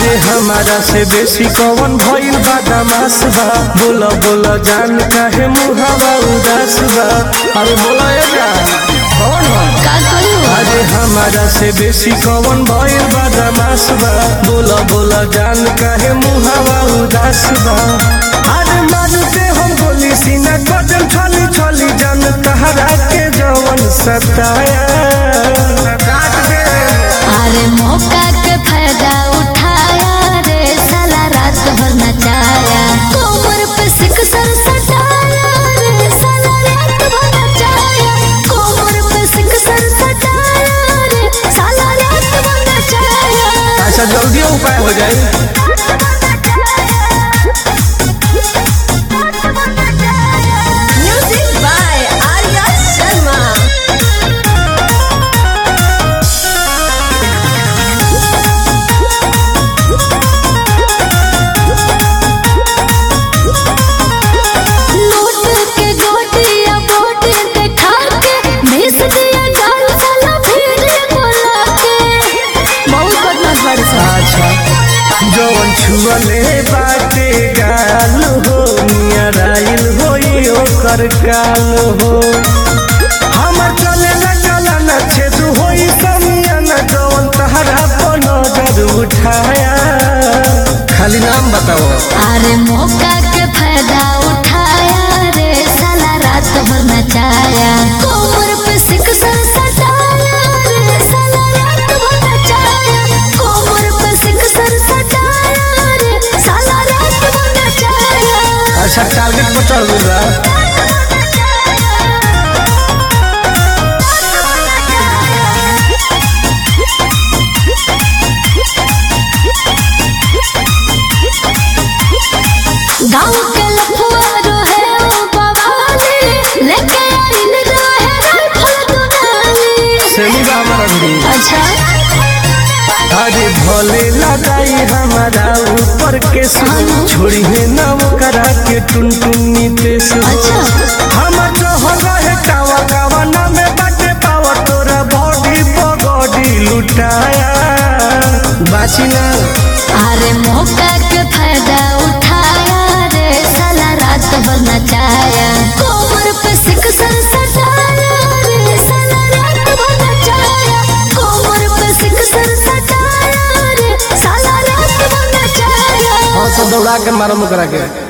अरे हमारा से बेसी कौन भइल बा दमास बा बोला बोला जान काहे मुहावा उदास बा अरे बोला ए जान कौन हो का करू अरे हमारा से बेसी कौन भइल बा दमास बा बोला बोला जान काहे मुहावा उदास बा अरे मारते हम गोली सीना कदम छली छली जान तहरा के जवन सताया काट दे अरे मौका के फायदा उठाया रे साला रात भर नचाया कोमर पे सिक सर सटाया रे साला रात भर नचाया कोमर पे सिक सर सटाया रे साला रात भर नचाया अच्छा जल्दी उपाय हो जाए music by Arya Sharma note के गोटिया बोट देखा के भेस दिया गाल साला फिर बोला के बहुत बदमाश बाड़ी सा अच्छा जवन छुअले बाटे गाल हो मिया राइल होई ओकर काल हो हमर चले न चला न छेद होई समिया न जवन तहरा पर नजर उठाया खाली नाम बताओ अरे मौका के फायदा उठाया रे साला रात भर नचाया कोमर पे सिक सर सटाया रे साला रात भर नचाया कोमर पे सिक सर सटाया रे साला रात भर नचाया अच्छा टारगेट पर चढ़ गइल बा गाँव के लफुआ रहे ओ बवाली लेके आइल रहे राइफल दुनाली सेमी बा हमारा भी अच्छा अरे भोले लगाई हमारा ऊपर के हाँ। छोड़ी है नाम करा के टुन टुनी पेश अच्छा हमर जो हो रहे टावा कावा ना में बाटे पावा तोरा बॉडी बॉडी लुटाया बाची ना अरे मौका के फायदा उठाया रे साला रात भर नचाया कोमर पे सिक सर सटाया रे साला रात भर नचाया कोमर पे सिक सर सटाया रे साला रात भर नचाया और तो दौड़ा के मारो मुकरा के